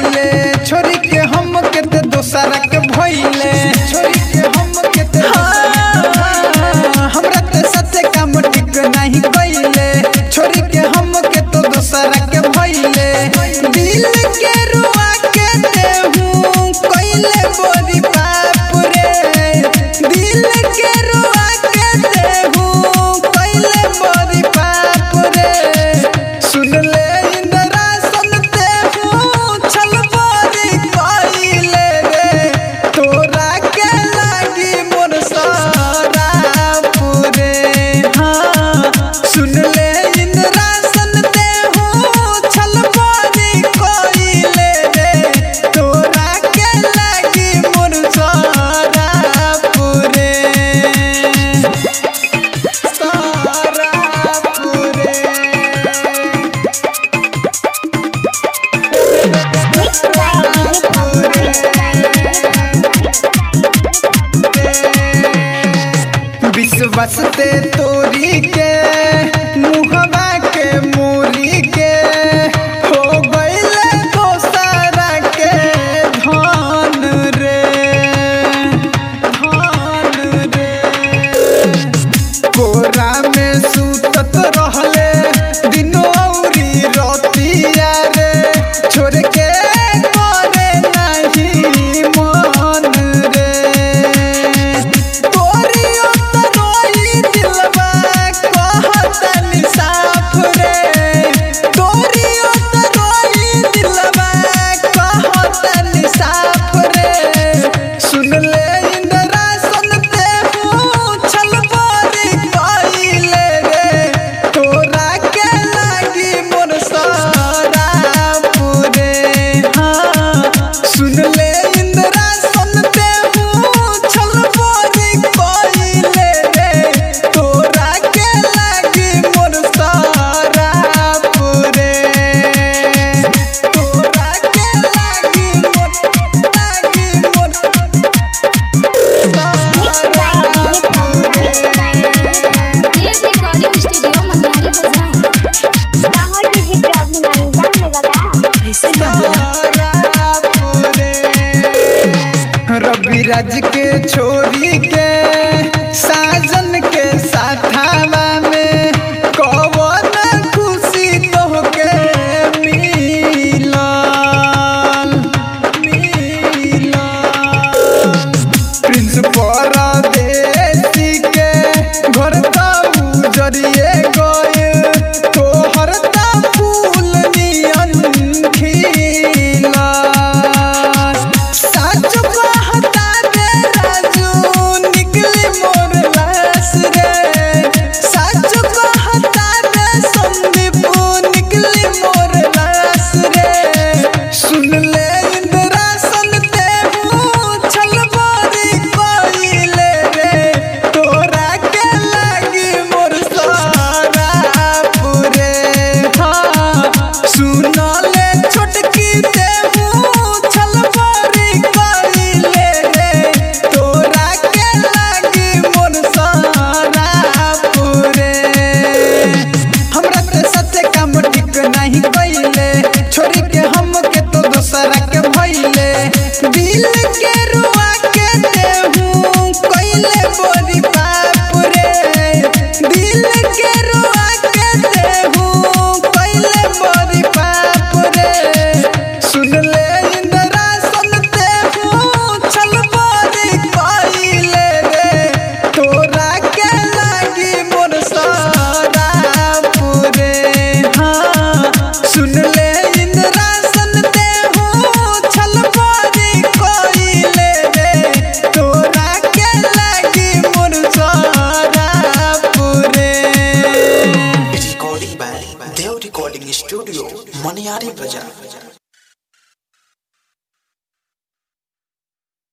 कइले छोरी के हम के ते दोसरा के भइले छोरी के हम के ते हाँ, हमरा ते सत्य काम ठीक नहीं कइले छोरी के हम के तो दोसरा के भइले दिल के रुआ के देहूं कइले बोरी बाप रे दिल के रुआ के देहूं कइले बोरी बाप रे सुन ले इंदिरा सुन देहूं छल बोरी कइले रे तोरा के लागी मोर सारा पूरे हाँ सुन ले इंदिरा सुन देहूं छल बोरी कइले रे तोरा के लागी मोर सारा पूरे सारा पूरे विश्वास ते तोरी के मुहवा के मोरी के हो गइले दोसरा के धन रे धन रे कोरा में सुतत रहले दिनो औरी रतिया रे छोड़ के करे नहीं मन रे तोरी उतरोई दिलवा कहतन साफ रे तोरी उतरोई दिलवा कहतन साफ रे सुन ले इंदिरा सुन देहूं छल बोरी कइले रे तोरा के लागी मोर सारा पूरे हाँ सुन ले इंदिरा सुन देहूं छल बोरी कइले रे तोरा के लागी मोर सारा पूरे तोरा के लागी मोर लागी मोर ये रिकॉर्डिंग स्टूडियो मंदारी बाजार रवि राज के छोरी के साजन के साथावा में कवन खुशी तोहके मिलल मिलल प्रिंस परदेसी के घर त उजरिए गए तोहर त फूल नियन खिलल साच कहता रे राजू निकली मोर लाश रे साच कहता रे संदीप निकली मोर लाश रे सुन ले इंदिरा सन देहूं छल बोरी कइले रे तोरा के लागी मोर सारा पूरे हाँ सुन ले छोटकी देहूं छल बोरी कइले रे तोरा के लागी मोर सारा पूरे हमरा ते सत्य काम ठीक नहीं कइले छोरी के हम के तो दोसरा के भइले दिल के रुआ के देहूं कइले बोरी बाप रे दिल के रुआ के देहूं कइले बोरी बाप रे सुन ले इंदिरा सुन देहूं छल बोरी कइले रे तोरा के लागी मोर सारा पूरे हाँ सुन ले इंदिरा सुन देहूं छल बोरी कइले रे तोरा के लागी मोर सारा पूरे recording by Dev Recording Studio, Maniari Bazaar.